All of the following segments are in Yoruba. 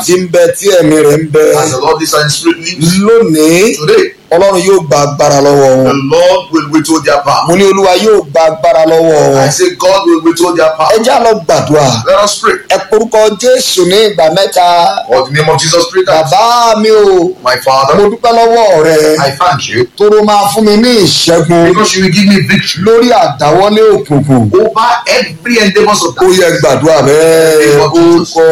tí ń bẹ tí ẹ̀mí rẹ̀ ń bẹ As the Lord this and Spirit lives lónìí today, ọlọ́run yóò gba agbára lọ́wọ́ the wọn Lord will withhold their power. mo ní olúwa yóò gba agbára lọ́wọ́ wọn I say God will withhold their ẹ power. já lọ gbàdúrà Let us pray. ẹ porúkọ jésù ní ìgbà mẹ́ta For the name of Jesus, pray that bàbá mi o my mo Father, dúpẹ́ lọ́wọ́ rẹ I thank you tóró máa fún mi ní ìṣẹ́gun because you will give me victory lórí àdáwọ́lé òkùnkùn over every endeavors of ó that. yẹ gbàdúrà bẹ́ẹ̀ orúkọ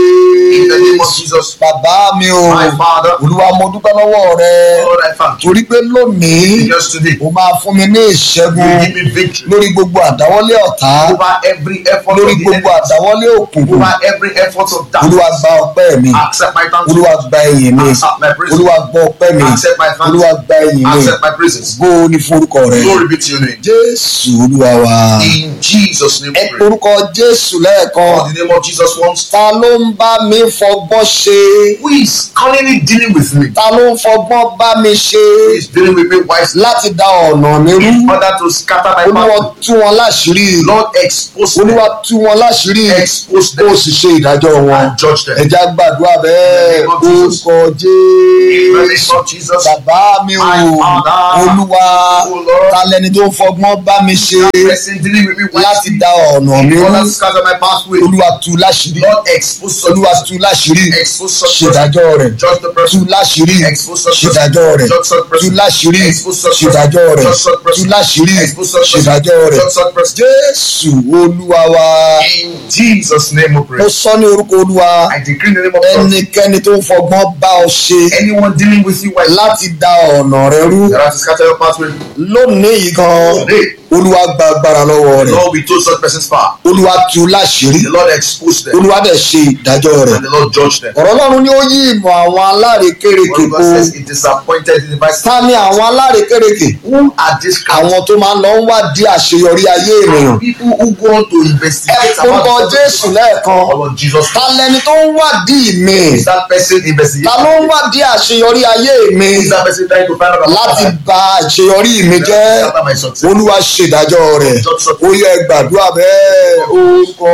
In the name of jésù Jesus, bàbá mi o my Father, olúwa mo dúpẹ́ lọ́wọ́ rẹ Lord, I thank you. torí pé lónìí Just today, o máa fún mi ní you ìṣẹ́gun will give me victory lórí gbogbo àdáwọ́lé ọ̀tá over every effort lórí of the gbogbo enemy, àdáwọ́lé òkùnkùn over every effort of olúwa darkness. gba ọpẹ́ mi Accept my thanks. olúwa gba ẹ̀yìn mi Accept my praise. olúwa gba ọpẹ́ mi Accept my thanks. olúwa gba ẹ̀yìn mi Accept my praises. bó o ní forúkọ rẹ Glory be to your name. jésù olúwa wa In Jesus' name ẹ we pray. porúkọ jésù lẹ́ẹ̀kan For the name of Jesus once. ta ló ń bá mi fọgbọ́n ṣe Who is currently dealing with me? ta ló ń fọgbọ́n bá mi ṣe Who is dealing with me wisely? láti da ọ̀nà mi rú In order to scatter my olúwa path. tú wọn láṣìírí Lord, expose them. olúwa tú wọn láṣìírí Expose kó them o sì ṣe ìdájọ́ wọn and judge them. ẹja gbàdúrà bẹ́ẹ̀ In the name of Jesus. orúkọ In the jésù name of Jesus. bàbá mi ò My Father. olúwa Oh Lord. ta lẹni tó ń fọgbọ́n bá mi ṣe That person dealing with me láti wisely. da ọ̀nà mi In rú order to scatter my pathway. olúwa tú láṣìírí Lord, expose such olúwa person. tú láṣìírí Expose such person. ṣèdájọ́ rẹ̀ Judge the tú person. láṣìírí Expose such person. ṣèdájọ́ rẹ̀ Judge such tú person. láṣìírí Expose such person. ṣèdájọ́ rẹ̀ Judge such tú person. láṣìírí Expose such person. ṣèdájọ́ rẹ̀ Judge such person. jésù olúwa wa In Jesus' name we mo pray. sọ ní orúkọ olúwa I decree in the name of God. ẹnikẹ́ni tó ń fọgbọ́n bá ọ ṣe Anyone dealing with you wisely. láti da ọ̀nà rẹ rú That has to scatter your pathway. lónìí yìí gan Today, olúwa gba agbára lọ́wọ́ the rẹ̀ Lord will told such person's power. olúwa tú láṣìírí The Lord expose them. olúwa dẹ̀ ṣe ìdájọ́ rẹ̀ And the Lord judge them. ọ̀rọ̀ ọlọ́run ni ó yí ìmọ̀ àwọn alárekérekè What po God says, it disappointed the device. ta ni àwọn alárekérekè Who are these kind àwọn tó máa ń lọ ń wádìí àṣeyọrí ayé ènìyàn of people who go on to ẹ investigate orúkọ about jésù lẹ́ẹ̀kan Oh Lord Jesus. ta lẹni tó ń wádìí mi Is that person ta investigating? ló ń wádìí àṣeyọrí ayé mi Is that person trying to find out about láti my bà àṣeyọrí mi jẹ́ Scatter my success. olúwa ṣèdájọ́ rẹ̀ ó yẹ gbàdúrà bẹ́ẹ̀ orúkọ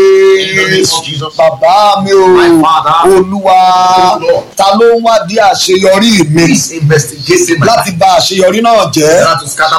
jésù bàbá mi o olúwa ta ló ń wádìí àṣeyọrí mi Please investigate my láti bà àṣeyọrí náà jẹ́ Not to scatter